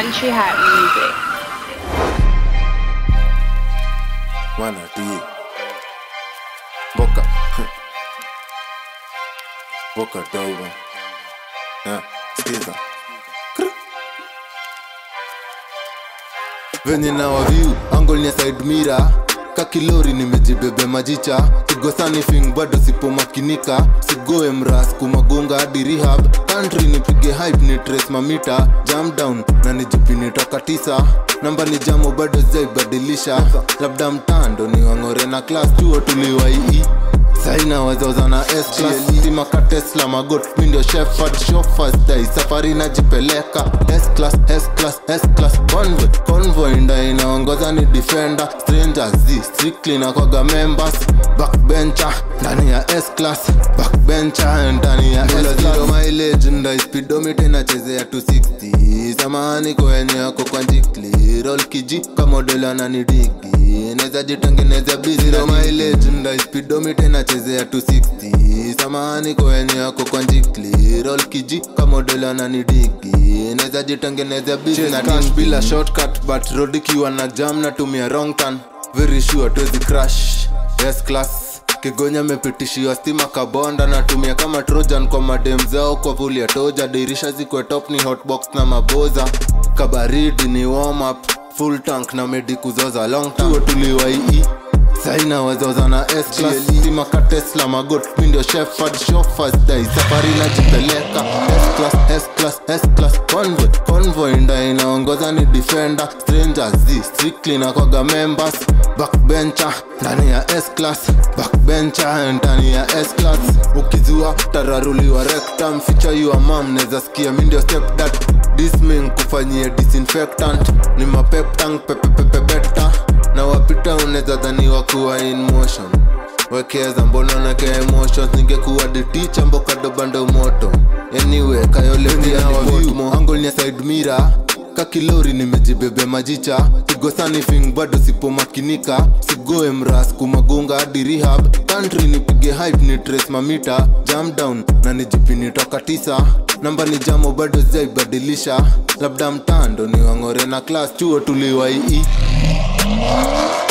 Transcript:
Country Hat Music. Wana D. Boca. Boca dogo. Yeah, skiza. venye na waviu angol ni side mira kakilori nimejibebe majicha kigosani fing bado sipomakinika sigoe mras kumagunga hadi rehab country nipige hype ni trace mamita jam down na nijipini toka tisa namba ni jamo bado zaibadilisha labda mtando ni wang'ore na klas chuo tuliwaii saina wazoza na stima ka tesla magot mindio shefard shofasdai safari najipeleka sclass sclass sclass convoy convoy nda inaongoza ni defender strangers z strictly na kwaga members backbencher ndani ya sclass backbencher ndani ya zero mileage nda speedometer inachezea 260 samahani kwenye yako kwa njikli roll kiji kamodela na nidigi neza jitengeneza busy zero mileage nda speedometer inachezea 260 samahani kwenye yako kwa njikli roll kiji kamodela na nidigi neza jitengeneza busy na cash bila shortcut but road ikiwa na jam natumia wrong turn very sure tuwezi crash yes class kigonya mepitishiwa stima kabonda natumia kama trojan kwa madem zao kwa vuli ya toja dirisha zikwe top ni hotbox na maboza kabaridi ni warm up full tank na medi kuzoza long tuo tuliwaii saina wazoza na stima ka tesla magot mindio shefard shofasdai safari najipeleka S-class, S-class, S-class, convoy convoy nda inaongoza ni defender strangers z strictly na kwaga members backbencher ndani ya s-class backbencher ndani ya s-class ukizua tararuliwa rectum ficha yua mam neza sikia mindio step that disming kufanyia disinfectant ni mapeptang pepepepebeta na wapita unaweza dhaniwa kuwa in motion wekeza mbona nake emotions ningekuwa deticha mbokadobando moto anyway kayolevianangol ni side mira kakilori nimejibebe majicha kigosani fing bado sipomakinika sigoe mras kumagunga hadi rehab country nipige hype ni trace mamita jam down na nijipini toka tisa namba ni jamo bado zaibadilisha labda mtando ni wang'ore na klas chuo tuliwaii